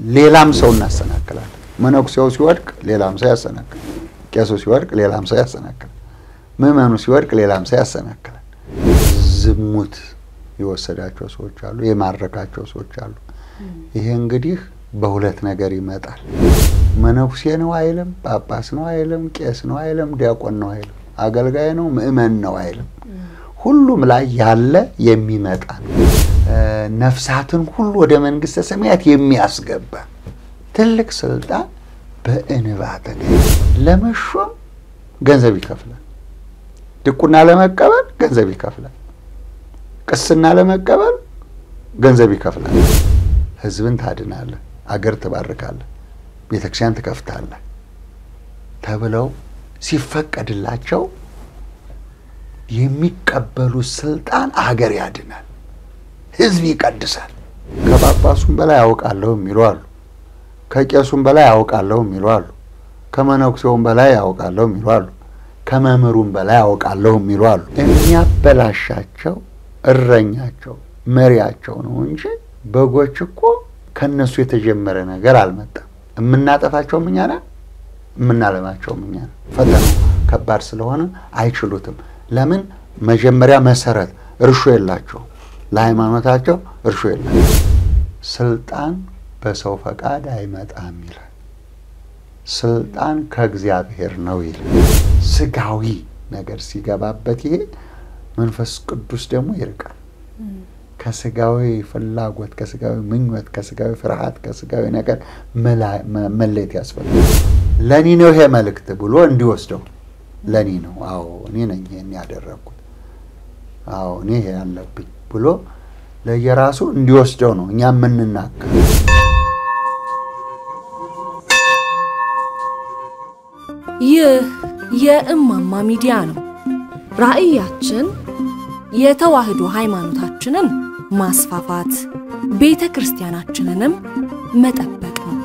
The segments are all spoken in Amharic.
ሌላም ሰው እናሰናክላለን። መነኩሴው ሲወድቅ ሌላም ሰው ያሰናክላል። ቄሱ ሲወድቅ ሌላም ሰው ያሰናክላል። ምዕመኑ ሲወድቅ ሌላም ሰው ያሰናክላል። ዝሙት የወሰዳቸው ሰዎች አሉ፣ የማረካቸው ሰዎች አሉ። ይሄ እንግዲህ በሁለት ነገር ይመጣል። መነኩሴ ነው አይልም፣ ጳጳስ ነው አይልም፣ ቄስ ነው አይልም፣ ዲያቆን ነው አይልም፣ አገልጋይ ነው ምእመን ነው አይልም። ሁሉም ላይ ያለ የሚመጣ ነው። ነፍሳትን ሁሉ ወደ መንግስተ ሰማያት የሚያስገባ ትልቅ ስልጣን በእንባ ተገኘ። ለመሾም ገንዘብ ይከፍላል። ድቁና ለመቀበል ገንዘብ ይከፍላል። ቅስና ለመቀበል ገንዘብ ይከፍላል። ህዝብን ታድናለህ፣ አገር ትባርካለህ፣ ቤተክርስቲያን ትከፍታለህ ተብለው ሲፈቀድላቸው የሚቀበሉት ስልጣን አገር ያድናል፣ ህዝብ ይቀድሳል። ከጳጳሱም በላይ ያውቃለሁ የሚሉ አሉ። ከቄሱም በላይ ያውቃለሁ የሚሉ አሉ። ከመነኩሴውም በላይ ያውቃለሁ የሚሉ አሉ። ከመምህሩም በላይ ያውቃለሁ የሚሉ አሉ። የሚያበላሻቸው እረኛቸው መሪያቸው ነው እንጂ በጎች እኮ ከእነሱ የተጀመረ ነገር አልመጣም። የምናጠፋቸውም እኛ ነን፣ የምናለማቸውም እኛ ነን። ፈተናው ከባድ ስለሆነ አይችሉትም። ለምን? መጀመሪያ መሰረት እርሾ የላቸውም። ለሃይማኖታቸው እርሾ የላቸው። ስልጣን በሰው ፈቃድ አይመጣም ይላል። ስልጣን ከእግዚአብሔር ነው ይላል። ስጋዊ ነገር ሲገባበት ይሄ መንፈስ ቅዱስ ደግሞ ይርቃል። ከስጋዊ ፍላጎት፣ ከስጋዊ ምኞት፣ ከስጋዊ ፍርሃት፣ ከስጋዊ ነገር መለየት ያስፈልጋል። ለእኔ ነው ይሄ መልእክት ብሎ እንዲወስደው ለእኔ ነው፣ አዎ እኔ ነኝ ይሄን ያደረግኩት፣ አዎ እኔ ይሄ ያለብኝ ብሎ ለየራሱ እንዲወስደው ነው እኛ የምንናገር። ይህ የእማማ ሚዲያ ነው። ራዕያችን የተዋህዶ ሃይማኖታችንን ማስፋፋት፣ ቤተ ክርስቲያናችንንም መጠበቅ ነው።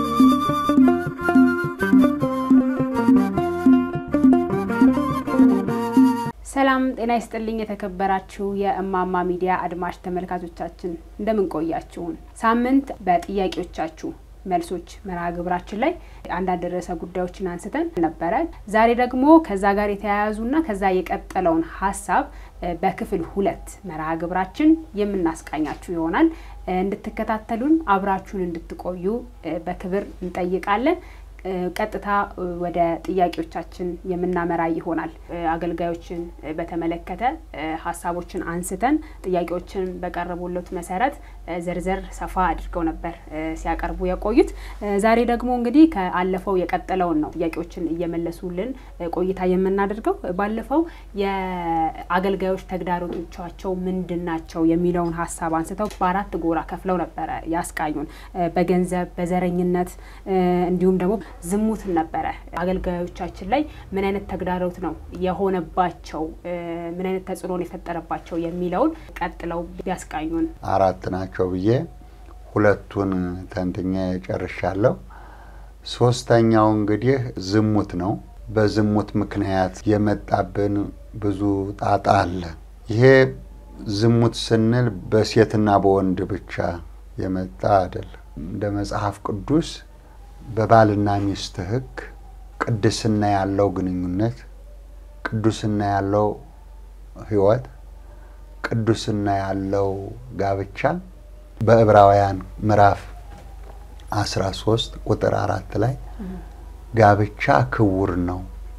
ሰላም ጤና ይስጥልኝ። የተከበራችሁ የእማማ ሚዲያ አድማጭ ተመልካቾቻችን እንደምን ቆያችሁን? ሳምንት በጥያቄዎቻችሁ መልሶች መርሃ ግብራችን ላይ አንዳንድ ርዕሰ ጉዳዮችን አንስተን ነበረ። ዛሬ ደግሞ ከዛ ጋር የተያያዙና ከዛ የቀጠለውን ሀሳብ በክፍል ሁለት መርሃ ግብራችን የምናስቃኛችሁ ይሆናል። እንድትከታተሉን አብራችሁን እንድትቆዩ በክብር እንጠይቃለን። ቀጥታ ወደ ጥያቄዎቻችን የምናመራ ይሆናል። አገልጋዮችን በተመለከተ ሀሳቦችን አንስተን ጥያቄዎችን በቀረቡለት መሰረት ዝርዝር ሰፋ አድርገው ነበር ሲያቀርቡ የቆዩት። ዛሬ ደግሞ እንግዲህ ከአለፈው የቀጠለውን ነው ጥያቄዎችን እየመለሱልን ቆይታ የምናደርገው። ባለፈው የአገልጋዮች ተግዳሮቶቻቸው ምንድን ናቸው የሚለውን ሀሳብ አንስተው በአራት ጎራ ከፍለው ነበረ ያስቃኙን። በገንዘብ፣ በዘረኝነት እንዲሁም ደግሞ ዝሙት ነበረ። አገልጋዮቻችን ላይ ምን አይነት ተግዳሮት ነው የሆነባቸው፣ ምን አይነት ተጽዕኖን የፈጠረባቸው የሚለውን ቀጥለው ቢያስቃኙን። አራት ናቸው ብዬ ሁለቱን ተንትኜ ጨርሻለሁ። ሶስተኛው እንግዲህ ዝሙት ነው። በዝሙት ምክንያት የመጣብን ብዙ ጣጣ አለ። ይሄ ዝሙት ስንል በሴትና በወንድ ብቻ የመጣ አይደለም። እንደ መጽሐፍ ቅዱስ በባልና ሚስት ሕግ ቅድስና ያለው ግንኙነት፣ ቅዱስና ያለው ሕይወት፣ ቅዱስና ያለው ጋብቻ በዕብራውያን ምዕራፍ አስራ ሶስት ቁጥር አራት ላይ ጋብቻ ክቡር ነው፣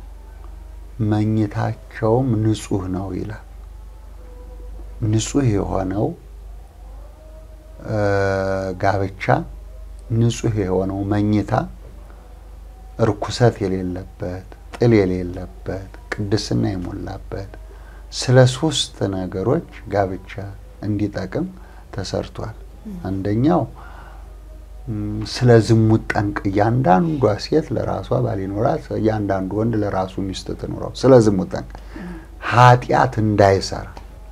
መኝታቸውም ንጹሕ ነው ይላል። ንጹሕ የሆነው ጋብቻ ንጹሕ የሆነው መኝታ እርኩሰት የሌለበት ጥል የሌለበት ቅድስና የሞላበት ስለ ሶስት ነገሮች ጋብቻ እንዲጠቅም ተሰርቷል። አንደኛው ስለ ዝሙት ጠንቅ እያንዳንዷ ሴት ለራሷ ባል ይኖራት፣ እያንዳንዱ ወንድ ለራሱ ሚስት ትኑረው። ስለ ዝሙት ጠንቅ ኃጢአት እንዳይሰራ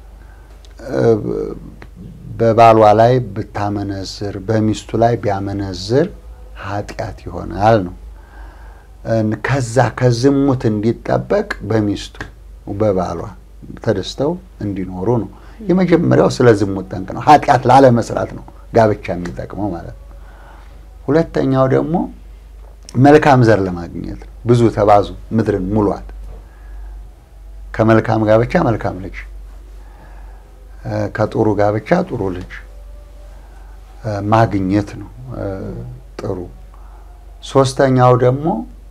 በባሏ ላይ ብታመነዝር በሚስቱ ላይ ቢያመነዝር ኃጢአት ይሆናል ነው። ከዛ ከዝሙት እንዲጠበቅ በሚስቱ በባሏ ተደስተው እንዲኖሩ ነው። የመጀመሪያው ስለ ዝሙት ጠንቅ ነው። ኃጢአት ላለመስራት ነው ጋብቻ የሚጠቅመው ማለት ነው። ሁለተኛው ደግሞ መልካም ዘር ለማግኘት ነው። ብዙ ተባዙ ምድርን ሙሏት። ከመልካም ጋብቻ መልካም ልጅ፣ ከጥሩ ጋብቻ ጥሩ ልጅ ማግኘት ነው ጥሩ። ሶስተኛው ደግሞ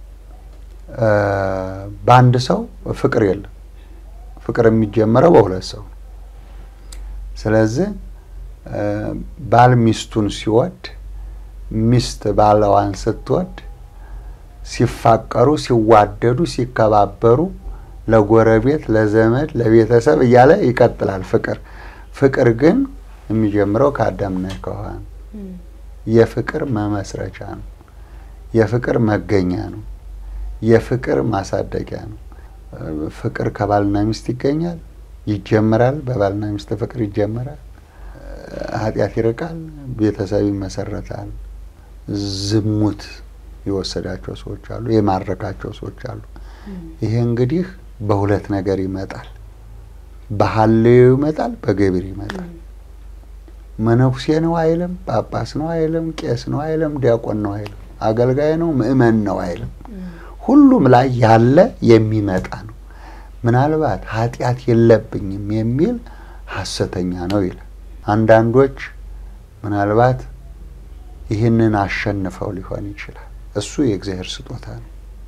በአንድ ሰው ፍቅር የለም። ፍቅር የሚጀመረው በሁለት ሰው ነው። ስለዚህ ባል ሚስቱን ሲወድ፣ ሚስት ባለዋን ስትወድ ሲፋቀሩ፣ ሲዋደዱ፣ ሲከባበሩ ለጎረቤት፣ ለዘመድ፣ ለቤተሰብ እያለ ይቀጥላል ፍቅር። ፍቅር ግን የሚጀምረው ከአዳምና ከሔዋን የፍቅር መመስረቻ ነው። የፍቅር መገኛ ነው። የፍቅር ማሳደጊያ ነው። ፍቅር ከባልና ሚስት ይገኛል፣ ይጀምራል። በባልና ሚስት ፍቅር ይጀምራል። ኃጢአት ይርቃል፣ ቤተሰብ ይመሰረታል። ዝሙት የወሰዳቸው ሰዎች አሉ፣ የማረካቸው ሰዎች አሉ። ይሄ እንግዲህ በሁለት ነገር ይመጣል። በሐሌው ይመጣል፣ በገቢር ይመጣል። መነኩሴ ነው አይልም፣ ጳጳስ ነው አይልም፣ ቄስ ነው አይልም፣ ዲያቆን ነው አይልም፣ አገልጋይ ነው ምእመን ነው አይልም። ሁሉም ላይ ያለ የሚመጣ ነው። ምናልባት ኃጢአት የለብኝም የሚል ሐሰተኛ ነው ይላል። አንዳንዶች ምናልባት ይህንን አሸንፈው ሊሆን ይችላል። እሱ የእግዚአብሔር ስጦታ ነው።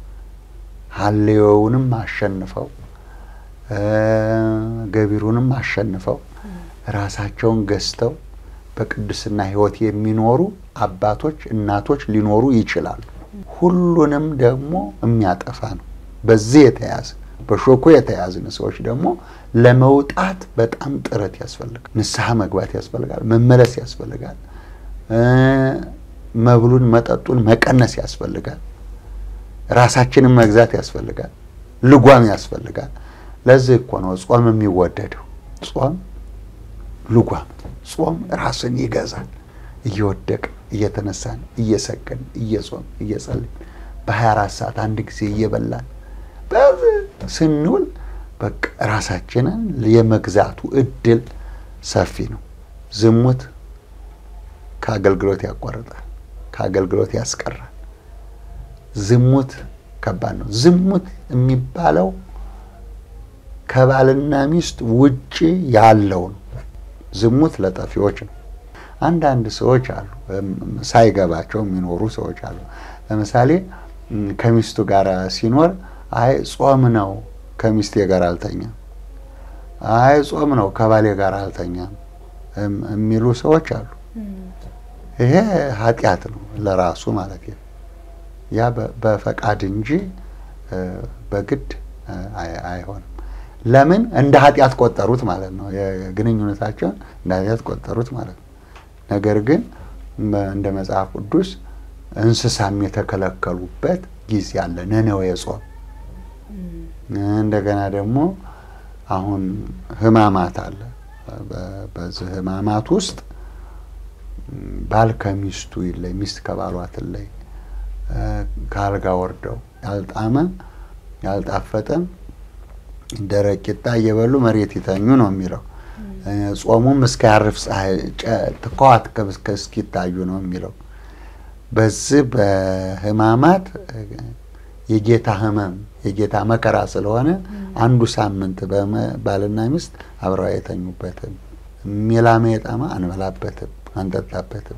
ሐሌዮውንም አሸንፈው ገቢሩንም አሸንፈው ራሳቸውን ገዝተው በቅድስና ሕይወት የሚኖሩ አባቶች፣ እናቶች ሊኖሩ ይችላሉ። ሁሉንም ደግሞ የሚያጠፋ ነው። በዚህ የተያዘ በሾኮ የተያዝን ሰዎች ደግሞ ለመውጣት በጣም ጥረት ያስፈልጋል። ንስሐ መግባት ያስፈልጋል። መመለስ ያስፈልጋል። መብሉን መጠጡን መቀነስ ያስፈልጋል። ራሳችንን መግዛት ያስፈልጋል። ልጓም ያስፈልጋል። ለዚህ እኮ ነው ጾም የሚወደደው። ጾም ልጓም፣ ጾም ራስን ይገዛል። እየወደቅ እየተነሳን እየሰገን እየጾም እየጸልን በሀያ አራት ሰዓት አንድ ጊዜ እየበላን በዚህ ስንውል በቃ ራሳችንን የመግዛቱ እድል ሰፊ ነው። ዝሙት ከአገልግሎት ያቋርጣል፣ ከአገልግሎት ያስቀራል። ዝሙት ከባድ ነው። ዝሙት የሚባለው ከባልና ሚስት ውጪ ያለው ነው። ዝሙት ለጠፊዎች ነው። አንዳንድ ሰዎች አሉ ሳይገባቸው የሚኖሩ ሰዎች አሉ። ለምሳሌ ከሚስቱ ጋር ሲኖር አይ ጾም ነው ከሚስቴ ጋር አልተኛም፣ አይ ጾም ነው ከባሌ ጋር አልተኛም የሚሉ ሰዎች አሉ። ይሄ ኃጢአት ነው ለራሱ ማለት ነው። ያ በፈቃድ እንጂ በግድ አይሆንም። ለምን እንደ ኃጢአት ቆጠሩት ማለት ነው። የግንኙነታቸውን እንደ ኃጢአት ቆጠሩት ማለት ነው። ነገር ግን እንደ መጽሐፍ ቅዱስ እንስሳም የተከለከሉበት ጊዜ አለ። ነነዌ ጾም እንደገና ደግሞ አሁን ሕማማት አለ። በዚህ ሕማማት ውስጥ ባል ከሚስቱ ይለይ፣ ሚስት ከባሏ ትለይ፣ ከአልጋ ወርደው ያልጣመ ያልጣፈጠም ደረቅ ቂጣ እየበሉ መሬት ይተኙ ነው የሚለው። ጾሙም እስከ ያርፍ ፀሐይ ትከዋት እስኪታዩ ነው የሚለው። በዚህ በሕማማት የጌታ ሕመም የጌታ መከራ ስለሆነ አንዱ ሳምንት ባልና ሚስት አብረው አይተኙበትም። ሜላሜ የጣማ አንበላበትም፣ አንጠጣበትም።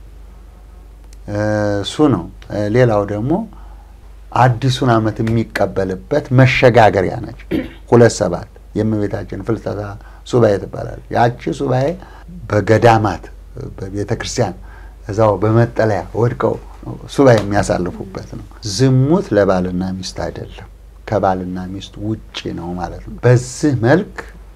እሱ ነው። ሌላው ደግሞ አዲሱን ዓመት የሚቀበልበት መሸጋገሪያ ነች። ሁለት ሰባት የእመቤታችን ፍልሰታ ሱባኤ ትባላለች። ያቺ ሱባኤ በገዳማት በቤተ ክርስቲያን እዛው በመጠለያ ወድቀው ሱባኤ የሚያሳልፉበት ነው። ዝሙት ለባልና ሚስት አይደለም፣ ከባልና ሚስት ውጪ ነው ማለት ነው። በዚህ መልክ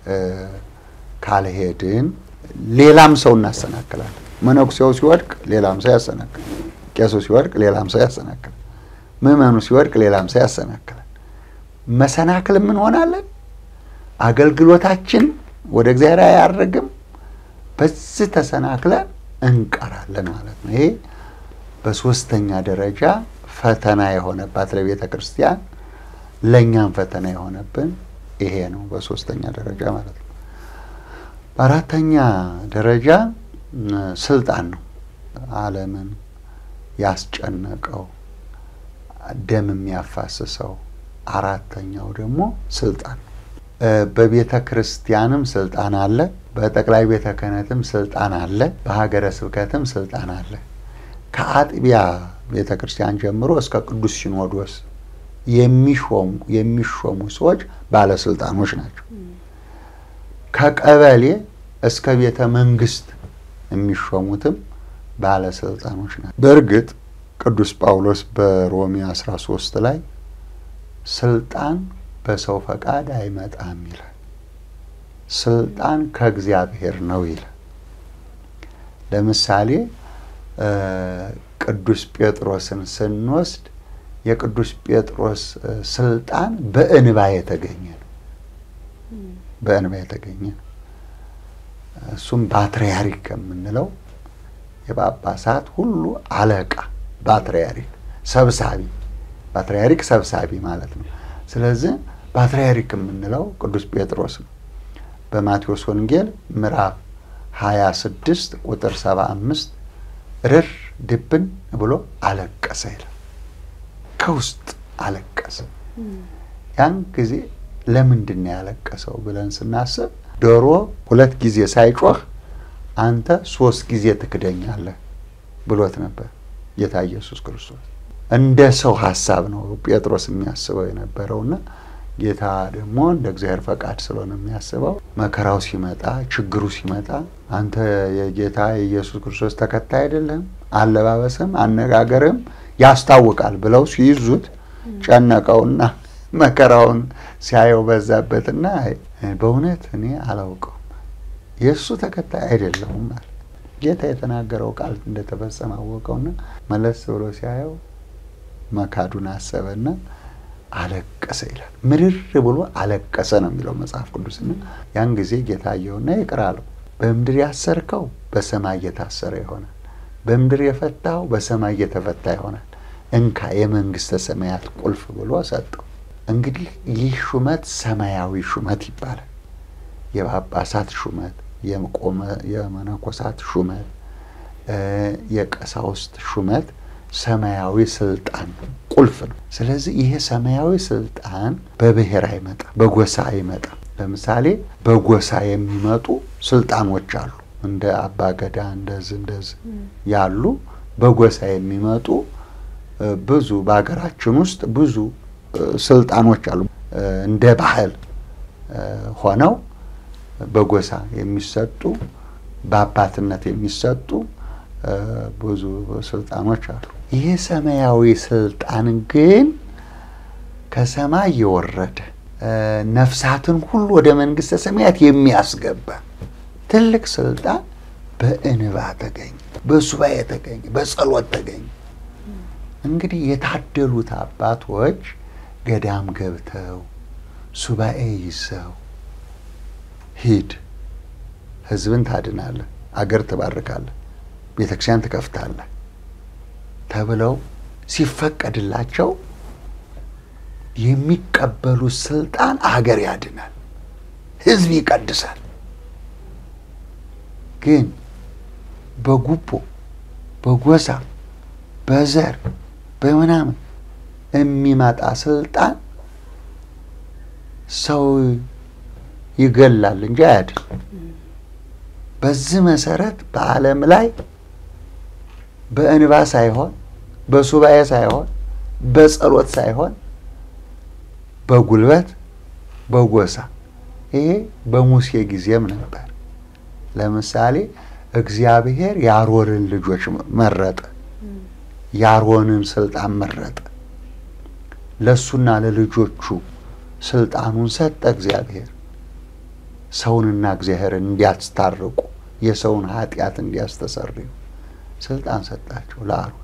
ካልሄድን ሌላም ሰው እናሰናክላለን። መነኩሴው ሲወድቅ ሌላም ሰው ያሰናክላል። ቄሱ ሲወድቅ ሌላም ሰው ያሰናክላል። ምዕመኑ ሲወድቅ ሌላም ሰው ያሰናክላል። መሰናክል ምን ሆናለን? አገልግሎታችን ወደ እግዚአብሔር አያደርግም። በዚህ ተሰናክለን እንቀራለን ማለት ነው። ይሄ በሶስተኛ ደረጃ ፈተና የሆነባት ለቤተ ክርስቲያን ለእኛም ፈተና የሆነብን ይሄ ነው። በሶስተኛ ደረጃ ማለት ነው። በአራተኛ ደረጃ ስልጣን ነው። ዓለምን ያስጨነቀው ደም የሚያፋስሰው አራተኛው ደግሞ ስልጣን ነው። በቤተ ክርስቲያንም ስልጣን አለ፣ በጠቅላይ ቤተ ክህነትም ስልጣን አለ፣ በሀገረ ስብከትም ስልጣን አለ። ከአጥቢያ ቤተ ክርስቲያን ጀምሮ እስከ ቅዱስ ሲኖዶስ የሚሾሙ የሚሾሙ ሰዎች ባለስልጣኖች ናቸው። ከቀበሌ እስከ ቤተ መንግስት የሚሾሙትም ባለስልጣኖች ናቸው። በእርግጥ ቅዱስ ጳውሎስ በሮሜ 13 ላይ ስልጣን በሰው ፈቃድ አይመጣም ይላል። ስልጣን ከእግዚአብሔር ነው ይላል። ለምሳሌ ቅዱስ ጴጥሮስን ስንወስድ የቅዱስ ጴጥሮስ ስልጣን በእንባ የተገኘ ነው። በእንባ የተገኘ ነው። እሱም ፓትርያርክ ከምንለው የጳጳሳት ሁሉ አለቃ ፓትርያርክ ሰብሳቢ፣ ፓትርያርክ ሰብሳቢ ማለት ነው። ስለዚህ ፓትርያርክ የምንለው ቅዱስ ጴጥሮስ ነው። በማቴዎስ ወንጌል ምዕራፍ 26 ቁጥር 75 ርር ድብን ብሎ አለቀሰ ይላል። ከውስጥ አለቀሰ። ያን ጊዜ ለምንድን ነው ያለቀሰው ብለን ስናስብ ዶሮ ሁለት ጊዜ ሳይጮህ አንተ ሶስት ጊዜ ትክደኛለህ ብሎት ነበር ጌታ ኢየሱስ ክርስቶስ። እንደ ሰው ሀሳብ ነው ጴጥሮስ የሚያስበው የነበረውና ጌታ ደግሞ እንደ እግዚአብሔር ፈቃድ ስለሆነ የሚያስበው መከራው ሲመጣ ችግሩ ሲመጣ አንተ የጌታ የኢየሱስ ክርስቶስ ተከታይ አይደለም፣ አለባበስም አነጋገርም ያስታውቃል ብለው ሲይዙት ጨነቀውና መከራውን ሲያየው በዛበትና በእውነት እኔ አላውቀውም የእሱ ተከታይ አይደለሁም ማለት ጌታ የተናገረው ቃል እንደተፈጸመ አወቀውና መለስ ብሎ ሲያየው መካዱን አሰበና አለቀሰ ይላል። ምርር ብሎ አለቀሰ ነው የሚለው መጽሐፍ ቅዱስና ያን ጊዜ ጌታ አየውና ይቅር አለው። በምድር ያሰርከው በሰማይ እየታሰረ ይሆናል፣ በምድር የፈታው በሰማይ እየተፈታ ይሆናል። እንካ የመንግስተ ሰማያት ቁልፍ ብሎ ሰጠው። እንግዲህ ይህ ሹመት ሰማያዊ ሹመት ይባላል። የጳጳሳት ሹመት፣ የመነኮሳት ሹመት፣ የቀሳውስት ሹመት ሰማያዊ ስልጣን ቁልፍ ነው። ስለዚህ ይሄ ሰማያዊ ስልጣን በብሔር አይመጣም፣ በጎሳ አይመጣም። ለምሳሌ በጎሳ የሚመጡ ስልጣኖች አሉ። እንደ አባገዳ እንደዚህ እንደዚህ ያሉ በጎሳ የሚመጡ ብዙ በሀገራችን ውስጥ ብዙ ስልጣኖች አሉ። እንደ ባህል ሆነው በጎሳ የሚሰጡ በአባትነት የሚሰጡ ብዙ ስልጣኖች አሉ። ይህ ሰማያዊ ስልጣን ግን ከሰማይ የወረደ ነፍሳትን ሁሉ ወደ መንግስተ ሰማያት የሚያስገባ ትልቅ ስልጣን በእንባ ተገኘ፣ በሱባኤ ተገኘ፣ በጸሎት ተገኘ። እንግዲህ የታደሉት አባቶች ገዳም ገብተው ሱባኤ ይዘው ሂድ፣ ህዝብን ታድናለህ፣ አገር ትባርካለህ፣ ቤተክርስቲያን ትከፍታለህ ተብለው ሲፈቀድላቸው የሚቀበሉት ስልጣን አገር ያድናል፣ ህዝብ ይቀድሳል። ግን በጉቦ በጎሳ በዘር በምናምን የሚመጣ ስልጣን ሰው ይገላል እንጂ አያድን። በዚህ መሰረት በዓለም ላይ በእንባ ሳይሆን በሱባኤ ሳይሆን በጸሎት ሳይሆን በጉልበት በጎሳ ይሄ በሙሴ ጊዜም ነበር። ለምሳሌ እግዚአብሔር የአሮንን ልጆች መረጠ። የአሮንን ስልጣን መረጠ። ለእሱና ለልጆቹ ስልጣኑን ሰጠ። እግዚአብሔር ሰውንና እግዚአብሔርን እንዲያስታርቁ የሰውን ኃጢአት እንዲያስተሰርዩ ስልጣን ሰጣቸው ለአሮን።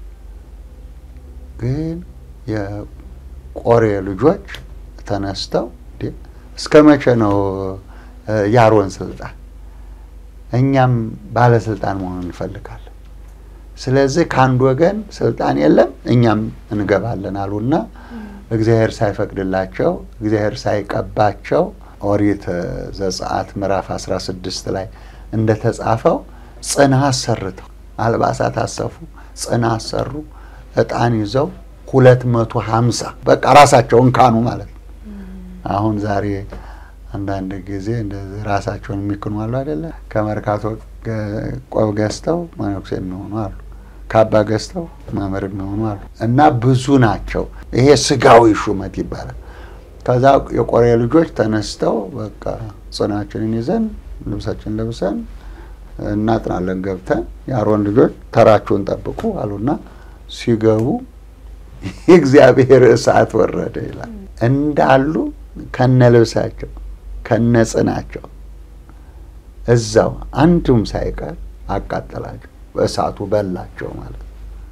ግን የቆሬ ልጆች ተነስተው እስከ መቼ ነው የአሮን ስልጣን? እኛም ባለስልጣን መሆን እንፈልጋለን። ስለዚህ ከአንድ ወገን ስልጣን የለም እኛም እንገባለን አሉና እግዚአብሔር ሳይፈቅድላቸው እግዚአብሔር ሳይቀባቸው ኦሪት ዘጸአት ምዕራፍ 16 ላይ እንደተጻፈው ጽና አሰርተው አልባሳት አሰፉ፣ ጽና አሰሩ፣ እጣን ይዘው ሁለት መቶ ሀምሳ በቃ ራሳቸውን ካኑ ማለት ነው። አሁን ዛሬ አንዳንድ ጊዜ እንደዚህ ራሳቸውን የሚክኑ አሉ አይደለ? ከመርካቶ ቆብ ገዝተው መነኩሴ የሚሆኑ አሉ። ካባ ገዝተው መምህር የሚሆኑ አሉ። እና ብዙ ናቸው። ይሄ ስጋዊ ሹመት ይባላል። ከዛ የቆሬ ልጆች ተነስተው በቃ ጽናችንን ይዘን ልብሳችን ለብሰን እናጥናለን ገብተን የአሮን ልጆች ተራችሁን ጠብቁ አሉና ሲገቡ የእግዚአብሔር እሳት ወረደ ይላል። እንዳሉ ከነ ልብሳቸው ከነ ጽናቸው እዛው አንዱም ሳይቀር አቃጠላቸው፣ በእሳቱ በላቸው ማለት ነው።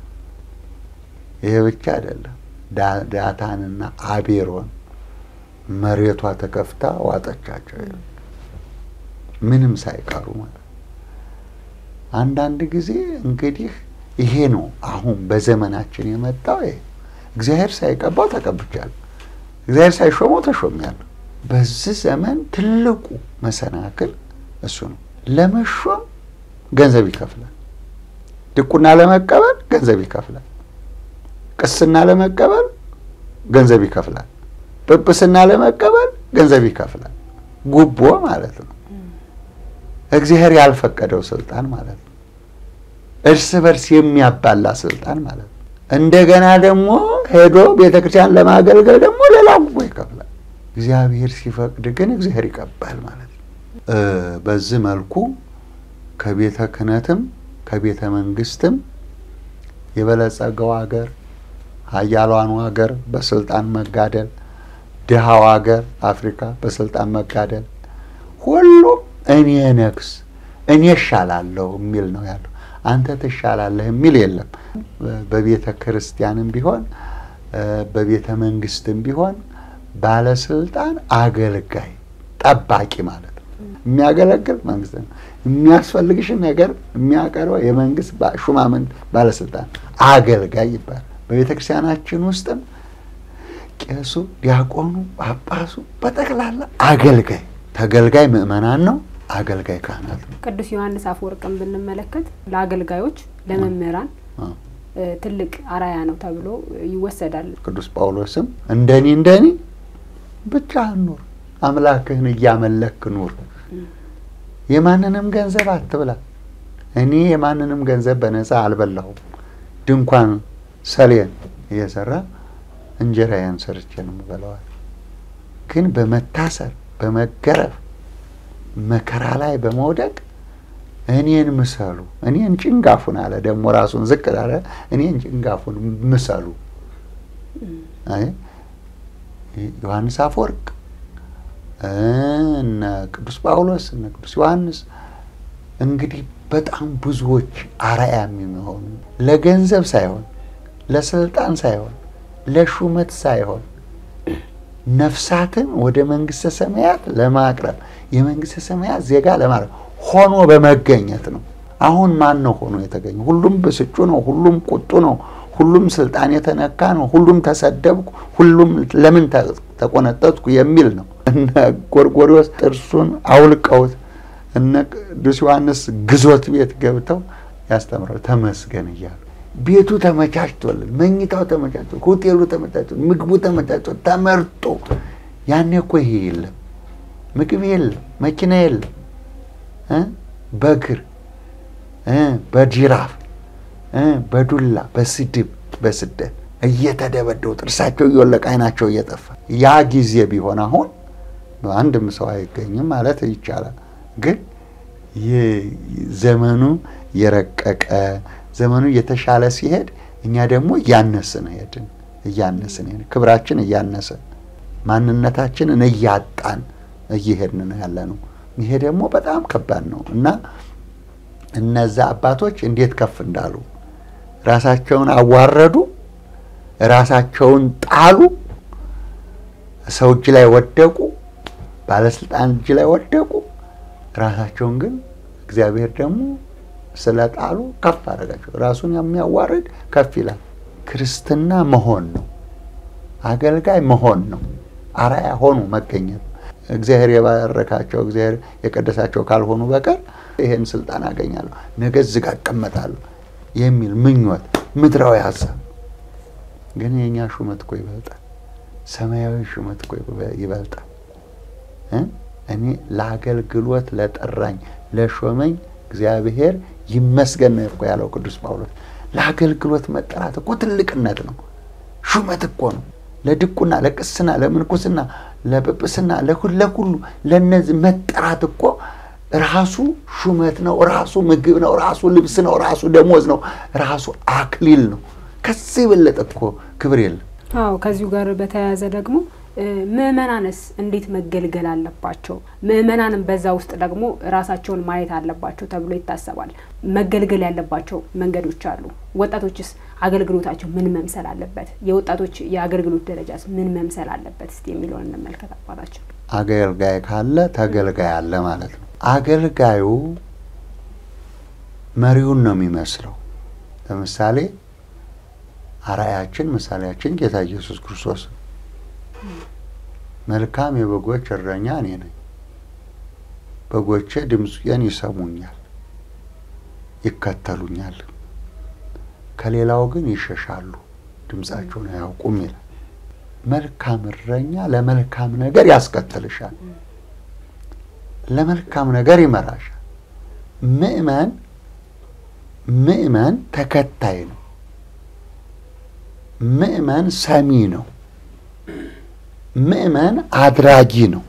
ይሄ ብቻ አይደለም። ዳታንና አቤሮን መሬቷ ተከፍታ ዋጠቻቸው፣ ምንም ሳይቀሩ ማለት ነው። አንዳንድ ጊዜ እንግዲህ ይሄ ነው አሁን በዘመናችን የመጣው። ይሄ እግዚአብሔር ሳይቀባው ተቀብቻለሁ፣ እግዚአብሔር ሳይሾመው ተሾሚያለሁ። በዚህ ዘመን ትልቁ መሰናክል እሱ ነው። ለመሾም ገንዘብ ይከፍላል። ድቁና ለመቀበል ገንዘብ ይከፍላል። ቅስና ለመቀበል ገንዘብ ይከፍላል። ጵጵስና ለመቀበል ገንዘብ ይከፍላል። ጉቦ ማለት ነው። እግዚአብሔር ያልፈቀደው ስልጣን ማለት ነው። እርስ በርስ የሚያባላ ስልጣን ማለት ነው። እንደገና ደግሞ ሄዶ ቤተ ክርስቲያን ለማገልገል ደግሞ ሌላ ጉቦ ይከፍላል። እግዚአብሔር ሲፈቅድ ግን እግዚአብሔር ይቀባል ማለት ነው። በዚህ መልኩ ከቤተ ክህነትም ከቤተ መንግስትም የበለጸገው ሀገር ሀያሏኑ ሀገር በስልጣን መጋደል፣ ድሃው ሀገር አፍሪካ በስልጣን መጋደል፣ ሁሉም እኔ ነግስ እኔ እሻላለሁ የሚል ነው ያለው። አንተ ትሻላለህ የሚል የለም። በቤተ ክርስቲያንም ቢሆን በቤተ መንግስትም ቢሆን ባለስልጣን አገልጋይ ጠባቂ ማለት ነው። የሚያገለግል መንግስት ነው። የሚያስፈልግሽን ነገር የሚያቀርበው የመንግስት ሹማምንት ባለስልጣን አገልጋይ ይባላል። በቤተ ክርስቲያናችን ውስጥም ቄሱ፣ ዲያቆኑ፣ ጳጳሱ በጠቅላላ አገልጋይ ተገልጋይ ምእመናን ነው። አገልጋይ ካህናት ነው። ቅዱስ ዮሐንስ አፈወርቅን ብንመለከት ለአገልጋዮች ለመምህራን ትልቅ አራያ ነው ተብሎ ይወሰዳል። ቅዱስ ጳውሎስም እንደኔ እንደኔ ብቻህን ኑር፣ አምላክህን እያመለክ ኑር፣ የማንንም ገንዘብ አትብላ። እኔ የማንንም ገንዘብ በነፃ አልበላሁም። ድንኳን ሰሌን እየሰራ እንጀራዬን ሰርቼ ነው የምበላዋል። ግን በመታሰር በመገረፍ መከራ ላይ በመውደቅ እኔን ምሰሉ፣ እኔን ጭንጋፉን አለ። ደግሞ ራሱን ዝቅ አለ። እኔን ጭንጋፉን ምሰሉ። ዮሐንስ አፈወርቅ እነ ቅዱስ ጳውሎስ እነ ቅዱስ ዮሐንስ እንግዲህ በጣም ብዙዎች አርአያ የሚሆኑ ለገንዘብ ሳይሆን ለስልጣን ሳይሆን ለሹመት ሳይሆን ነፍሳትን ወደ መንግስተ ሰማያት ለማቅረብ የመንግስተ ሰማያት ዜጋ ለማድረግ ሆኖ በመገኘት ነው። አሁን ማን ነው ሆኖ የተገኘ? ሁሉም ብስጩ ነው። ሁሉም ቁጡ ነው። ሁሉም ስልጣን የተነካ ነው። ሁሉም ተሰደብኩ፣ ሁሉም ለምን ተቆነጠጥኩ የሚል ነው። እነ ጎርጎሪዎስ ጥርሱን አውልቀውት እነ ቅዱስ ዮሐንስ ግዞት ቤት ገብተው ያስተምራሉ ተመስገን እያሉ ቤቱ ተመቻችቶልን፣ መኝታው ተመቻችቶ፣ ሆቴሉ ተመቻችቶ፣ ምግቡ ተመቻችቶ ተመርጦ። ያኔ እኮ ይሄ የለም፣ ምግብ የለም፣ መኪና የለም። በእግር በጅራፍ በዱላ በስድብ በስደት እየተደበደቡ ጥርሳቸው እየወለቀ አይናቸው እየጠፋ ያ ጊዜ ቢሆን አሁን አንድም ሰው አይገኝም ማለት ይቻላል። ግን ዘመኑ የረቀቀ ዘመኑ እየተሻለ ሲሄድ እኛ ደግሞ እያነስን ሄድን እያነስን ሄድን ክብራችን እያነሰ ማንነታችንን እያጣን እየሄድን ነው ያለ ነው። ይሄ ደግሞ በጣም ከባድ ነው እና እነዛ አባቶች እንዴት ከፍ እንዳሉ ራሳቸውን አዋረዱ፣ ራሳቸውን ጣሉ፣ ሰው እጅ ላይ ወደቁ፣ ባለስልጣን እጅ ላይ ወደቁ። ራሳቸውን ግን እግዚአብሔር ደግሞ ስለጣሉ ከፍ አደረጋቸው። ራሱን የሚያዋርድ ከፍ ይላል። ክርስትና መሆን ነው፣ አገልጋይ መሆን ነው፣ አርአያ ሆኑ መገኘት እግዚአብሔር የባረካቸው እግዚአብሔር የቀደሳቸው ካልሆኑ በቀር ይሄን ስልጣን አገኛለሁ ነገ እዚህ ጋር እቀመጣለሁ የሚል ምኞት ምድራዊ ሀሳብ ግን የእኛ ሹመት እኮ ይበልጣል። ሰማያዊ ሹመት እኮ ይበልጣል። እኔ ለአገልግሎት ለጠራኝ ለሾመኝ እግዚአብሔር ይመስገን ነው እኮ ያለው ቅዱስ ጳውሎስ። ለአገልግሎት መጠራት እኮ ትልቅነት ነው፣ ሹመት እኮ ነው። ለድቁና፣ ለቅስና፣ ለምንኩስና፣ ለጵጵስና፣ ለሁሉ ለእነዚህ መጠራት እኮ ራሱ ሹመት ነው፣ ራሱ ምግብ ነው፣ ራሱ ልብስ ነው፣ ራሱ ደሞዝ ነው፣ ራሱ አክሊል ነው። ከዚህ የበለጠ እኮ ክብር የለም። አዎ ከዚሁ ጋር በተያያዘ ደግሞ ምእመናንስ እንዴት መገልገል አለባቸው? ምእመናንም በዛ ውስጥ ደግሞ ራሳቸውን ማየት አለባቸው ተብሎ ይታሰባል። መገልገል ያለባቸው መንገዶች አሉ። ወጣቶችስ አገልግሎታቸው ምን መምሰል አለበት? የወጣቶች የአገልግሎት ደረጃስ ምን መምሰል አለበት? እስቲ የሚለውን እንመልከት። አባታችን አገልጋይ ካለ ተገልጋይ አለ ማለት ነው። አገልጋዩ መሪውን ነው የሚመስለው። ለምሳሌ አርአያችን ምሳሌያችን ጌታ ኢየሱስ ክርስቶስ መልካም የበጎች እረኛ እኔ ነኝ። በጎቼ ድምፄን ይሰሙኛል፣ ይከተሉኛል። ከሌላው ግን ይሸሻሉ፣ ድምፃቸውን አያውቁም ይላል። መልካም እረኛ ለመልካም ነገር ያስከተልሻል፣ ለመልካም ነገር ይመራሻል። ምእመን ምእመን ተከታይ ነው። ምእመን ሰሚ ነው። ምእመን አድራጊ ነው።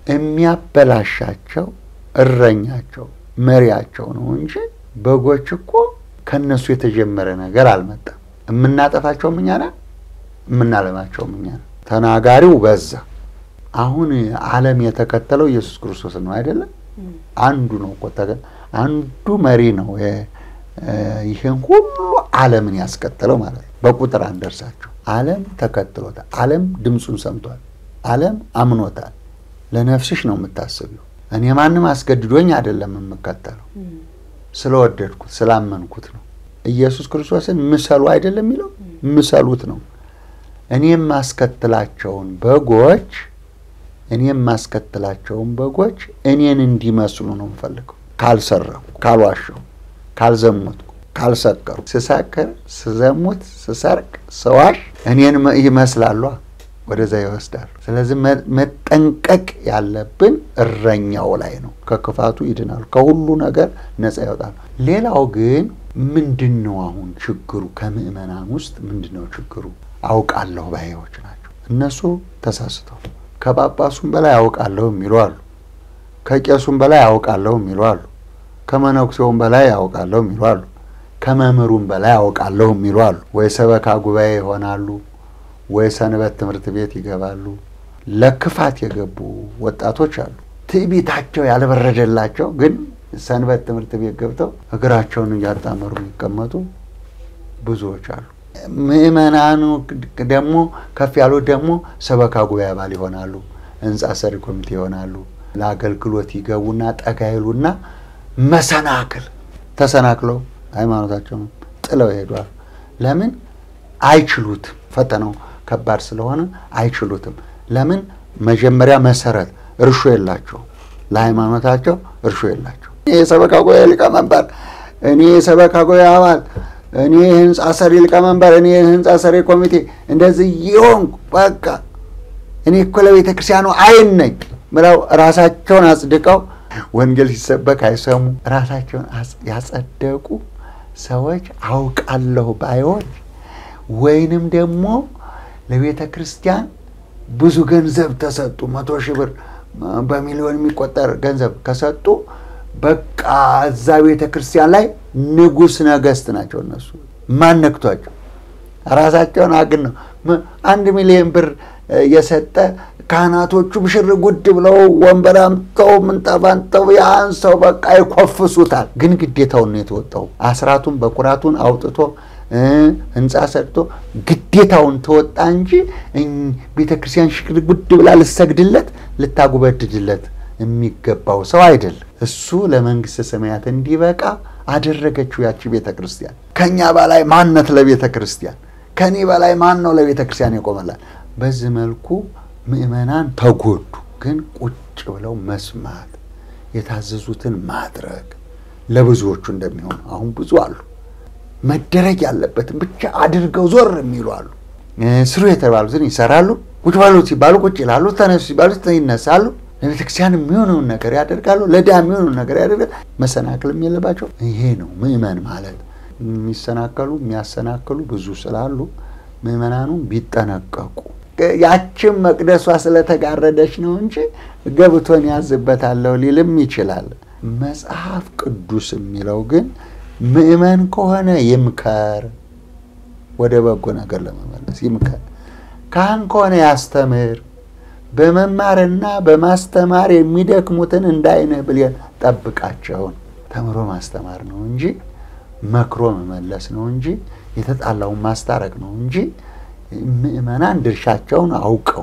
የሚያበላሻቸው እረኛቸው መሪያቸው ነው እንጂ በጎች እኮ ከእነሱ የተጀመረ ነገር አልመጣም። የምናጠፋቸውም እኛ ነን፣ የምናለማቸውም እኛ ነን። ተናጋሪው በዛ። አሁን ዓለም የተከተለው ኢየሱስ ክርስቶስ ነው አይደለም? አንዱ ነው እኮ አንዱ መሪ ነው። ይህን ሁሉ ዓለምን ያስከተለው ማለት ነው። በቁጥር አንደርሳቸው። ዓለም ተከትሎታል። ዓለም ድምፁን ሰምቷል። ዓለም አምኖታል። ለነፍስሽ ነው የምታስቢው። እኔ ማንም አስገድዶኝ አይደለም የምከተለው፣ ስለወደድኩት ስላመንኩት ነው። ኢየሱስ ክርስቶስን ምሰሉ አይደለም የሚለው ምሰሉት ነው። እኔ የማስከትላቸውን በጎች እኔ የማስከትላቸውን በጎች እኔን እንዲመስሉ ነው የምፈልገው። ካልሰረኩ፣ ካልዋሸው፣ ካልዘሙትኩ ካልሰከሩ ስሰክር፣ ስዘሙት፣ ስሰርቅ፣ ስዋሽ እኔን ይመስላሉ፣ ወደዛ ይወስዳሉ። ስለዚህ መጠንቀቅ ያለብን እረኛው ላይ ነው። ከክፋቱ ይድናሉ፣ ከሁሉ ነገር ነፃ ይወጣሉ። ሌላው ግን ምንድን ነው አሁን ችግሩ? ከምዕመናን ውስጥ ምንድን ነው ችግሩ? አውቃለሁ ባዮች ናቸው። እነሱ ተሳስተው ከጳጳሱም በላይ አውቃለሁ የሚሉ አሉ። ከቄሱም በላይ አውቃለሁ የሚሉ አሉ። ከመነኩሴውም በላይ አውቃለሁ የሚሉ አሉ። ከመምህሩም በላይ አውቃለሁ የሚሉ አሉ። ወይ ሰበካ ጉባኤ ይሆናሉ፣ ወይ ሰንበት ትምህርት ቤት ይገባሉ። ለክፋት የገቡ ወጣቶች አሉ። ትዕቢታቸው ያልበረደላቸው ግን ሰንበት ትምህርት ቤት ገብተው እግራቸውን እያጣመሩ የሚቀመጡ ብዙዎች አሉ። ምዕመናኑ ደግሞ ከፍ ያሉት ደግሞ ሰበካ ጉባኤ አባል ይሆናሉ፣ ህንፃ ሰሪ ኮሚቴ ይሆናሉ። ለአገልግሎት ይገቡና ጠጋ ይሉና መሰናክል ተሰናክለው ሃይማኖታቸውን ጥለው ይሄዷል። ለምን? አይችሉትም። ፈተናው ከባድ ስለሆነ አይችሉትም። ለምን? መጀመሪያ መሰረት እርሾ የላቸው፣ ለሃይማኖታቸው እርሾ የላቸው። እኔ የሰበካ ጉባኤ ሊቀመንበር፣ እኔ የሰበካ ጉባኤ አባል፣ እኔ የህንፃ ሰሪ ሊቀመንበር፣ እኔ የህንፃ ሰሪ ኮሚቴ እንደዚህ ይሆንኩ በቃ እኔ እኮ ለቤተ ክርስቲያኑ አይን ነኝ ብለው ራሳቸውን አጽድቀው ወንጌል ሲሰበክ አይሰሙ ራሳቸውን ያጸደቁ ሰዎች አውቃለሁ ባዮች ወይንም ደግሞ ለቤተ ክርስቲያን ብዙ ገንዘብ ተሰጡ፣ መቶ ሺህ ብር በሚሊዮን የሚቆጠር ገንዘብ ከሰጡ በቃ እዛ ቤተ ክርስቲያን ላይ ንጉሥ ነገሥት ናቸው። እነሱ ማን ነክቷቸው? ራሳቸውን አግን ነው። አንድ ሚሊዮን ብር የሰጠ ካህናቶቹ ብሽር ጉድ ብለው ወንበር አምጥተው ምንጣፍ አምጥተው ያን ሰው በቃ ይኮፍሱታል። ግን ግዴታውን ነው የተወጣው። አስራቱን በኩራቱን አውጥቶ ህንፃ ሰርቶ ግዴታውን ተወጣ እንጂ ቤተ ክርስቲያን ሽር ጉድ ብላ ልሰግድለት ልታጉበድድለት የሚገባው ሰው አይደለም። እሱ ለመንግስተ ሰማያት እንዲበቃ አደረገችው ያቺ ቤተ ክርስቲያን። ከእኛ በላይ ማነት ለቤተ ክርስቲያን ከእኔ በላይ ማን ነው ለቤተ ክርስቲያን የቆመላል? በዚህ መልኩ ምእመናን ተጎዱ። ግን ቁጭ ብለው መስማት የታዘዙትን ማድረግ ለብዙዎቹ እንደሚሆን አሁን ብዙ አሉ። መደረግ ያለበትን ብቻ አድርገው ዞር የሚሉ አሉ። ስሩ የተባሉትን ይሰራሉ። ቁጭ በሉ ሲባሉ ቁጭ ይላሉ። ተነሱ ሲባሉ ይነሳሉ። ለቤተክርስቲያን የሚሆነውን ነገር ያደርጋሉ። ለድሃ የሚሆነውን ነገር ያደርጋሉ። መሰናክልም የለባቸው። ይሄ ነው ምእመን ማለት። የሚሰናከሉ የሚያሰናክሉ ብዙ ስላሉ ምእመናኑም ቢጠነቀቁ ያችን መቅደሷ ስለተጋረደች ነው እንጂ ገብቶን ያዝበታለሁ ሊልም ይችላል። መጽሐፍ ቅዱስ የሚለው ግን ምእመን ከሆነ ይምከር፣ ወደ በጎ ነገር ለመመለስ ይምከር። ካህን ከሆነ ያስተምር፣ በመማርና በማስተማር የሚደክሙትን እንደ ዓይንህ ብሌን ጠብቃቸውን። ተምሮ ማስተማር ነው እንጂ መክሮ መመለስ ነው እንጂ የተጣላውን ማስታረቅ ነው እንጂ ምእመናን ድርሻቸውን አውቀው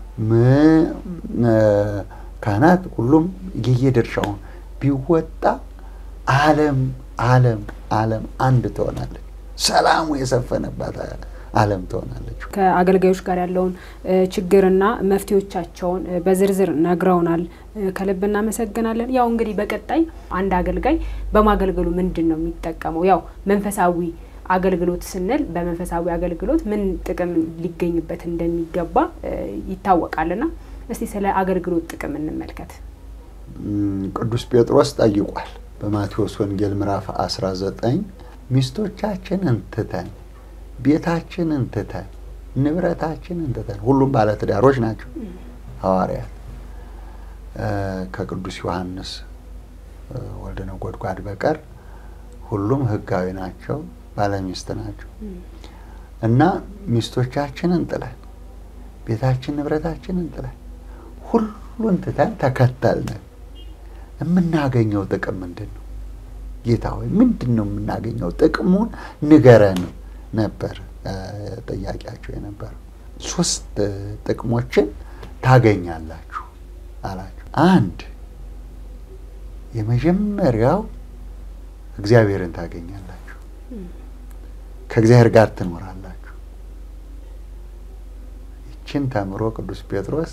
ካህናት ሁሉም የየድርሻውን ቢወጣ ዓለም ዓለም ዓለም አንድ ትሆናለች። ሰላሙ የሰፈነባት ዓለም ትሆናለች። ከአገልጋዮች ጋር ያለውን ችግርና መፍትሄዎቻቸውን በዝርዝር ነግረውናል። ከልብ እናመሰግናለን። ያው እንግዲህ በቀጣይ አንድ አገልጋይ በማገልገሉ ምንድን ነው የሚጠቀመው? ያው መንፈሳዊ አገልግሎት ስንል በመንፈሳዊ አገልግሎት ምን ጥቅም ሊገኝበት እንደሚገባ ይታወቃልና እስቲ ስለ አገልግሎት ጥቅም እንመልከት። ቅዱስ ጴጥሮስ ጠይቋል። በማቴዎስ ወንጌል ምዕራፍ 19 ሚስቶቻችንን ትተን ቤታችንን ትተን ንብረታችንን ትተን ሁሉም ባለትዳሮች ናቸው ሐዋርያት ከቅዱስ ዮሐንስ ወልደ ነጎድጓድ በቀር ሁሉም ሕጋዊ ናቸው፣ ባለሚስት ናቸው እና ሚስቶቻችንን ጥለን ቤታችን ንብረታችንን ጥለን ሁሉን ትተን ተከተልን። የምናገኘው ጥቅም ምንድን ነው? ጌታ ሆይ ምንድን ነው የምናገኘው? ጥቅሙን ንገረን ነበር ጥያቄያቸው የነበረው። ሶስት ጥቅሞችን ታገኛላችሁ አላቸው። አንድ የመጀመሪያው እግዚአብሔርን ታገኛላችሁ፣ ከእግዚአብሔር ጋር ትኖራላችሁ። ይችን ተምሮ ቅዱስ ጴጥሮስ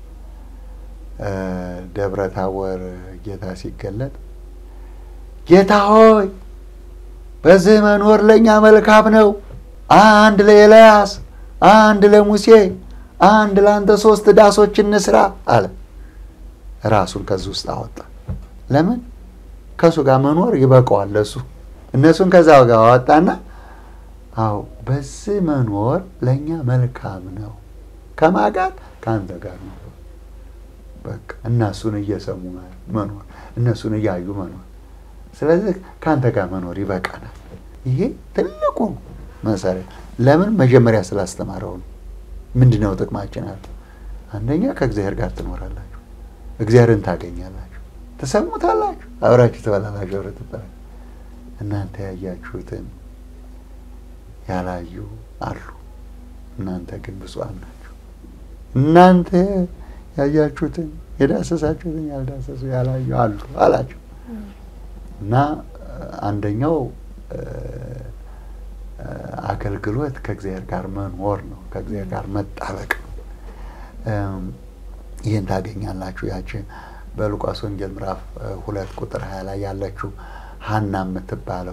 ደብረ ታቦር ጌታ ሲገለጥ ጌታ ሆይ በዚህ መኖር ለእኛ መልካም ነው፣ አንድ ለኤልያስ፣ አንድ ለሙሴ፣ አንድ ለአንተ ሶስት ዳሶች እንስራ አለ። ራሱን ከዚህ ውስጥ አወጣ። ለምን? ከእሱ ጋር መኖር ይበቃዋል ለሱ። እነሱን ከዛ ጋር አወጣና አዎ በዚህ መኖር ለእኛ መልካም ነው። ከማን ጋር? ከአንተ ጋር ነው። በቃ እነሱን እየሰሙ መኖር፣ እነሱን እያዩ መኖር። ስለዚህ ከአንተ ጋር መኖር ይበቃናል። ይሄ ትልቁ መሰረት። ለምን? መጀመሪያ ስላስተማረው ነው። ምንድን ነው ጥቅማችን አለ። አንደኛ ከእግዚአብሔር ጋር ትኖራላችሁ፣ እግዚአብሔርን ታገኛላችሁ፣ ትሰሙታላችሁ፣ አብራችሁ ትበላላችሁ፣ አብረ ትጠላችሁ። እናንተ ያያችሁትን ያላዩ አሉ፣ እናንተ ግን ብፁዓን ናችሁ። እናንተ ያያችሁትን የዳሰሳችሁትን ያልዳሰሱ ያላዩ አሉ አላቸው። እና አንደኛው አገልግሎት ከእግዚአብሔር ጋር መኖር ነው፣ ከእግዚአብሔር ጋር መጣበቅ ነው። ይህን ታገኛላችሁ። ያቺ በሉቃስ ወንጌል ምዕራፍ ሁለት ቁጥር ሀያ ላይ ያለችው ሀና የምትባለው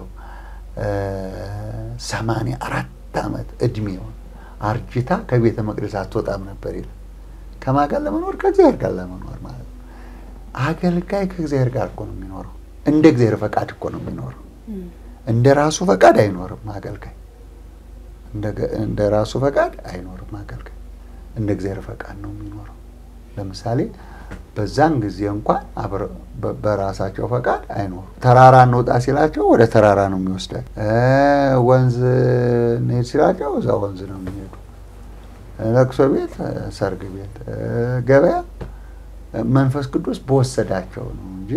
ሰማንያ አራት ዓመት እድሜውን አርጅታ ከቤተ መቅደስ አትወጣም ነበር ይላል። ከማን ጋር ለመኖር? ከእግዚአብሔር ጋር ለመኖር ማለት ነው። አገልጋይ ከእግዚአብሔር ጋር እኮ ነው የሚኖረው። እንደ እግዚአብሔር ፈቃድ እኮ ነው የሚኖረው። እንደ ራሱ ፈቃድ አይኖርም አገልጋይ። እንደ ራሱ ፈቃድ አይኖርም አገልጋይ። እንደ እግዚአብሔር ፈቃድ ነው የሚኖረው። ለምሳሌ በዛን ጊዜ እንኳን በራሳቸው ፈቃድ አይኖሩም። ተራራ እንውጣ ሲላቸው ወደ ተራራ ነው የሚወስዳቸው። ወንዝ እንሄድ ሲላቸው እዛ ወንዝ ነው የሚሄዱ። ለቅሶ ቤት፣ ሰርግ ቤት፣ ገበያ መንፈስ ቅዱስ በወሰዳቸው ነው እንጂ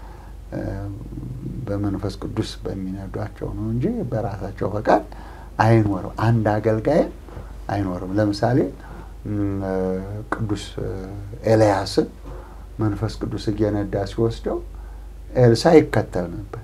በመንፈስ ቅዱስ በሚነዷቸው ነው እንጂ በራሳቸው ፈቃድ አይኖርም። አንድ አገልጋይም አይኖርም። ለምሳሌ ቅዱስ ኤልያስን መንፈስ ቅዱስ እየነዳ ሲወስደው ኤልሳ ይከተል ነበር።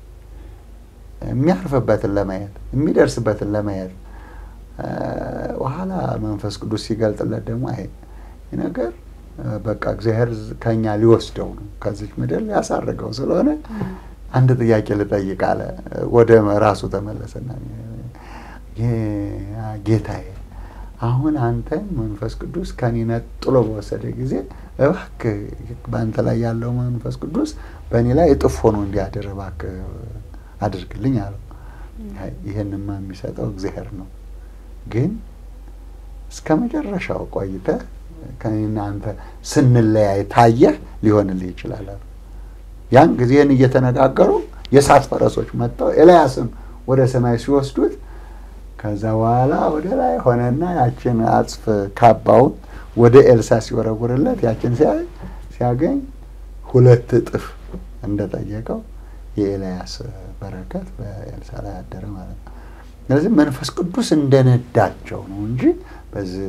የሚያርፍበትን ለማየት የሚደርስበትን ለማየት በኋላ መንፈስ ቅዱስ ሲገልጥለት ደግሞ አይ ነገር በቃ እግዚአብሔር ከኛ ሊወስደው ነው ከዚች ምድር ሊያሳርገው ስለሆነ አንድ ጥያቄ ልጠይቅ አለ። ወደ ራሱ ተመለሰና ጌታዬ አሁን አንተ መንፈስ ቅዱስ ከኔ ነጥሎ በወሰደ ጊዜ እባክህ በአንተ ላይ ያለው መንፈስ ቅዱስ በእኔ ላይ እጥፍ ሆኖ እንዲያድር እባክህ አድርግልኝ አለው። ይህንማ የሚሰጠው እግዚአብሔር ነው። ግን እስከ መጨረሻው ቆይተህ ከእኔና አንተ ስንለያይ ታየህ ሊሆንልህ ይችላል አሉ። ያን ጊዜን እየተነጋገሩ የእሳት ፈረሶች መጥተው ኤልያስን ወደ ሰማይ ሲወስዱት ከዛ በኋላ ወደ ላይ ሆነና ያችን አጽፍ ካባውን ወደ ኤልሳ ሲወረውርለት ያችን ሲያገኝ ሁለት እጥፍ እንደጠየቀው የኤልያስ በረከት በኤልሳ ላይ አደረ ማለት ነው። ስለዚህ መንፈስ ቅዱስ እንደነዳቸው ነው እንጂ በዚህ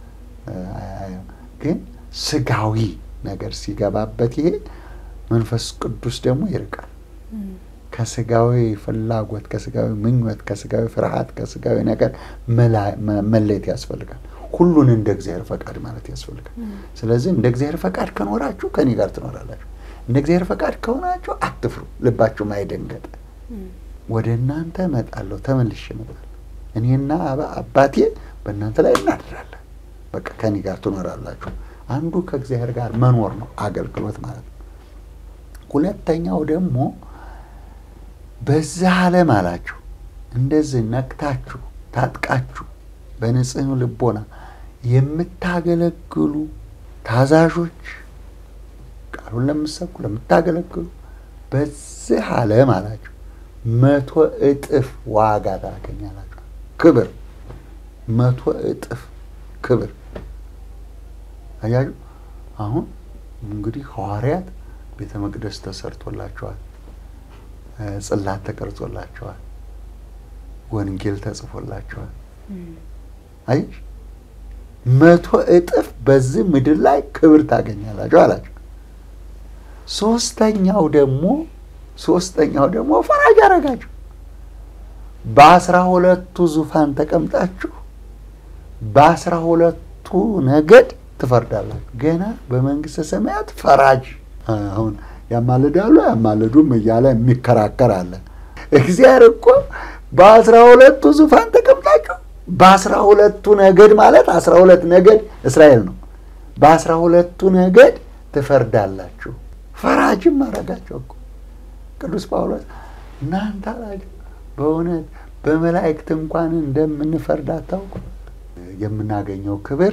ግን ስጋዊ ነገር ሲገባበት ይሄ መንፈስ ቅዱስ ደግሞ ይርቃል። ከስጋዊ ፍላጎት፣ ከስጋዊ ምኞት፣ ከስጋዊ ፍርሃት፣ ከስጋዊ ነገር መለየት ያስፈልጋል። ሁሉን እንደ እግዚአብሔር ፈቃድ ማለት ያስፈልጋል። ስለዚህ እንደ እግዚአብሔር ፈቃድ ከኖራችሁ ከኔ ጋር ትኖራላችሁ። እንደ እግዚአብሔር ፈቃድ ከሆናችሁ አትፍሩ፣ ልባችሁም አይደንገጥ። ወደ እናንተ እመጣለሁ፣ ተመልሼ እመጣለሁ። እኔና አባቴ በእናንተ ላይ እናድራለን። በቃ ከኔ ጋር ትኖራላችሁ። አንዱ ከእግዚአብሔር ጋር መኖር ነው አገልግሎት ማለት ነው። ሁለተኛው ደግሞ በዚህ ዓለም አላችሁ እንደዚህ ነቅታችሁ ታጥቃችሁ በንጽህ ልቦና የምታገለግሉ ታዛዦች፣ ቃሉን ለምትሰብኩ ለምታገለግሉ በዚህ ዓለም አላችሁ መቶ እጥፍ ዋጋ ታገኛላችሁ። ክብር መቶ እጥፍ ክብር አያችሁ። አሁን እንግዲህ ሐዋርያት ቤተ መቅደስ ተሰርቶላቸዋል። ጽላት ተቀርጾላቸዋል። ወንጌል ተጽፎላቸዋል። አየሽ መቶ እጥፍ በዚህ ምድር ላይ ክብር ታገኛላችሁ አላቸው። ሶስተኛው ደግሞ ሶስተኛው ደግሞ ፈራጅ አረጋችሁ። በአስራ ሁለቱ ዙፋን ተቀምጣችሁ በአስራ ሁለቱ ነገድ ትፈርዳላችሁ። ገና በመንግስተ ሰማያት ፈራጅ አሁን ያማልዳሉ ያማልዱም እያለ የሚከራከር አለ። እግዚአብሔር እኮ በአስራ ሁለቱ ዙፋን ተቀምጣችሁ በአስራ ሁለቱ ነገድ ማለት አስራ ሁለት ነገድ እስራኤል ነው። በአስራ ሁለቱ ነገድ ትፈርዳላችሁ። ፈራጅም አረጋቸው እኮ ቅዱስ ጳውሎስ እናንተ አላቸው በእውነት በመላእክት እንኳን እንደምንፈርድ አታውቁ። የምናገኘው ክብር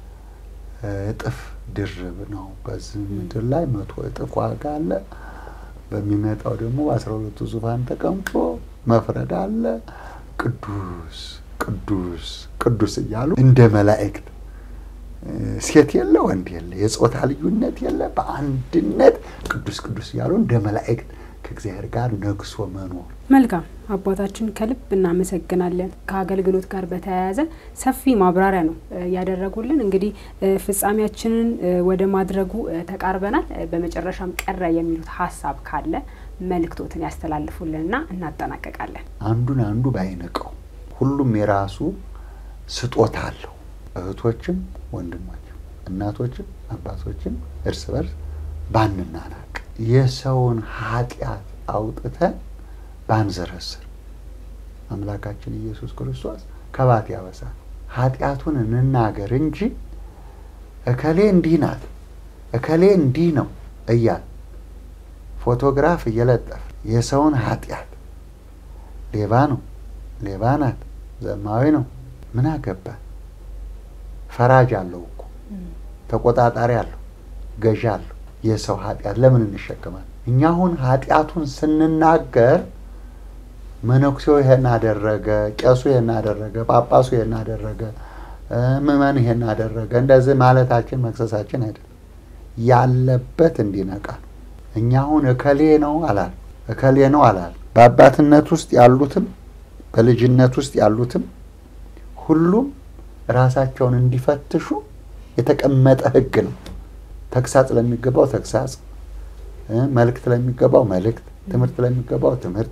እጥፍ ድርብ ነው። በዚህ ምድር ላይ መቶ እጥፍ ዋጋ አለ። በሚመጣው ደግሞ በአስራ ሁለቱ ዙፋን ተቀምጦ መፍረድ አለ። ቅዱስ ቅዱስ ቅዱስ እያሉ እንደ መላእክት ሴት የለ ወንድ የለ፣ የጾታ ልዩነት የለ፣ በአንድነት ቅዱስ ቅዱስ እያሉ እንደ መላእክት ከእግዚአብሔር ጋር ነግሶ መኖር። መልካም አባታችን ከልብ እናመሰግናለን። ከአገልግሎት ጋር በተያያዘ ሰፊ ማብራሪያ ነው ያደረጉልን። እንግዲህ ፍጻሜያችንን ወደ ማድረጉ ተቃርበናል። በመጨረሻም ቀረ የሚሉት ሀሳብ ካለ መልእክቶትን ያስተላልፉልንና እናጠናቀቃለን። አንዱን አንዱ ባይንቀው፣ ሁሉም የራሱ ስጦታ አለው። እህቶችም ወንድሞችም፣ እናቶችም አባቶችም እርስ በርስ ባንናናቅ የሰውን ኃጢአት አውጥተን ባንዘረስር አምላካችን ኢየሱስ ክርስቶስ ከባት ያበሳል። ኃጢአቱን እንናገር እንጂ እከሌ እንዲህ ናት እከሌ እንዲህ ነው እያል ፎቶግራፍ እየለጠፍ የሰውን ኃጢአት ሌባ ነው ሌባ ናት ዘማዊ ነው ምን አገባን? ፈራጅ አለው እኮ ተቆጣጣሪ አለው ገዢ አለው። የሰው ኃጢአት ለምን እንሸከማል? እኛ አሁን ኃጢአቱን ስንናገር መነኩሴው ይሄን አደረገ፣ ቄሱ ይሄን አደረገ፣ ጳጳሱ ይሄን አደረገ፣ ምዕመኑ ይሄን አደረገ፣ እንደዚህ ማለታችን መክሰሳችን አይደለም። ያለበት እንዲነቃ ነው። እኛ አሁን እከሌ ነው አላል እከሌ ነው አላል። በአባትነት ውስጥ ያሉትም በልጅነት ውስጥ ያሉትም ሁሉም ራሳቸውን እንዲፈትሹ የተቀመጠ ሕግ ነው። ተግሳጽ ለሚገባው ተግሳጽ፣ መልእክት ለሚገባው መልእክት፣ ትምህርት ለሚገባው ትምህርት።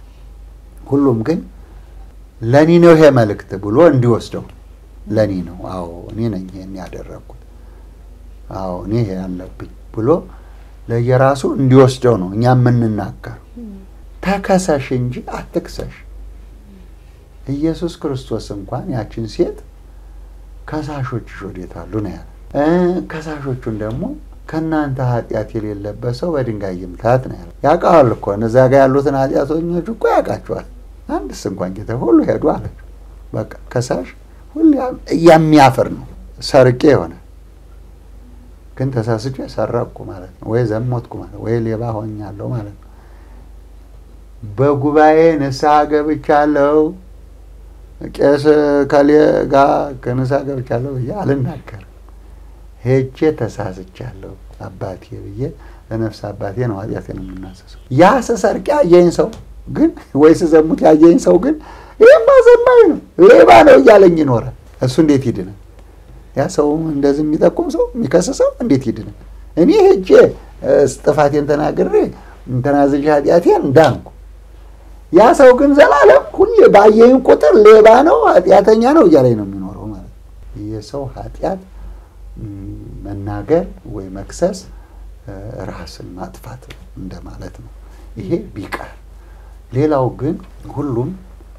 ሁሉም ግን ለእኔ ነው ይሄ መልእክት ብሎ እንዲወስደው ለእኔ ነው፣ አዎ እኔ ነኝ ይሄን ያደረግኩት፣ አዎ እኔ ይሄ ያለብኝ ብሎ ለየራሱ እንዲወስደው ነው እኛ የምንናገር። ተከሰሽ እንጂ አትክሰሽ። ኢየሱስ ክርስቶስ እንኳን ያችን ሴት ከሳሾችሽ ወዴት አሉ ነው ያለ። ከሳሾቹን ደግሞ ከእናንተ ኃጢአት የሌለበት ሰው በድንጋይ ይምታት ነው ያለ። ያውቃዋል እኮ እነዛ ጋር ያሉትን ኃጢአተኞች እኮ ያውቃቸዋል። አንድስ እንኳን ጌታ ሁሉ ሄዱ አለችው። በቃ ከሳሽ ሁሉ የሚያፍር ነው። ሰርቄ የሆነ ግን ተሳስቼ ሰረቅኩ ማለት ነው፣ ወይ ዘሞትኩ ማለት ወይ ሌባ ሆኛለሁ ማለት ነው። በጉባኤ ንስሐ ገብቻለሁ ቄስ ከሌ ጋር ከንስሐ ገብቻለሁ ብዬ አልናገርም። ሄጄ ተሳስቻለሁ አባቴ ብዬ ለነፍስ አባቴ ነው ኃጢአቴን የምናሰሰው። ያ ስሰርቅ ያየኝ ሰው ግን ወይ ስዘሙት ያየኝ ሰው ግን ይህማ ዘማኝ ነው ሌባ ነው እያለኝ ይኖራል። እሱ እንዴት ይድናል? ያ ሰው እንደዚህ የሚጠቁም ሰው የሚከስሰው እንዴት ይድናል? እኔ ሄጄ ጥፋቴን ተናግሬ ተናዝዤ ኃጢአቴን እንዳንኩ ያ ሰው ግን ዘላለም ሁሌ ባየኝ ቁጥር ሌባ ነው ኃጢአተኛ ነው እያለኝ ነው የሚኖረው ማለት ነው። የሰው ኃጢአት መናገር ወይ መክሰስ ራስን ማጥፋት እንደማለት ነው። ይሄ ቢቀር ሌላው ግን ሁሉም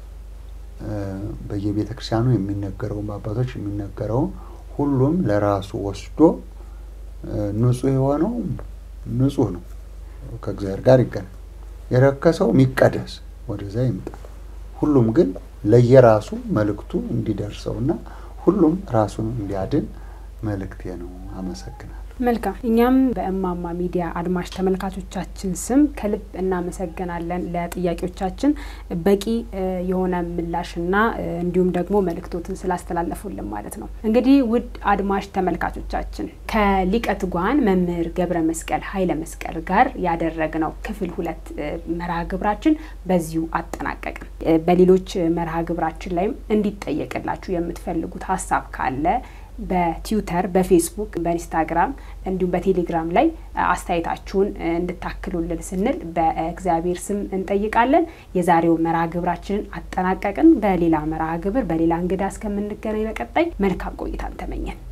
በየቤተ ክርስቲያኑ የሚነገረውን በአባቶች የሚነገረውን ሁሉም ለራሱ ወስዶ ንጹሕ የሆነው ንጹሕ ነው፣ ከእግዚአብሔር ጋር ይገናኝ። የረከሰው የሚቀደስ ወደዛ ይምጣ። ሁሉም ግን ለየራሱ መልእክቱ እንዲደርሰውና ሁሉም ራሱን እንዲያድን መልእክቴ ነው። አመሰግናለሁ። መልካም። እኛም በእማማ ሚዲያ አድማጭ ተመልካቾቻችን ስም ከልብ እናመሰግናለን። ለጥያቄዎቻችን በቂ የሆነ ምላሽና እንዲሁም ደግሞ መልእክቶትን ስላስተላለፉልን ማለት ነው። እንግዲህ ውድ አድማጭ ተመልካቾቻችን ከሊቀ ትጉሃን መምህር ገብረ መስቀል ኃይለ መስቀል ጋር ያደረግነው ክፍል ሁለት መርሃ ግብራችን በዚሁ አጠናቀቅን። በሌሎች መርሃ ግብራችን ላይም እንዲጠየቅላችሁ የምትፈልጉት ሀሳብ ካለ በትዊተር፣ በፌስቡክ፣ በኢንስታግራም እንዲሁም በቴሌግራም ላይ አስተያየታችሁን እንድታክሉልን ስንል በእግዚአብሔር ስም እንጠይቃለን። የዛሬው መርሃ ግብራችንን አጠናቀቅን። በሌላ መርሃ ግብር በሌላ እንግዳ እስከምንገናኝ በቀጣይ መልካም ቆይታን ተመኘን።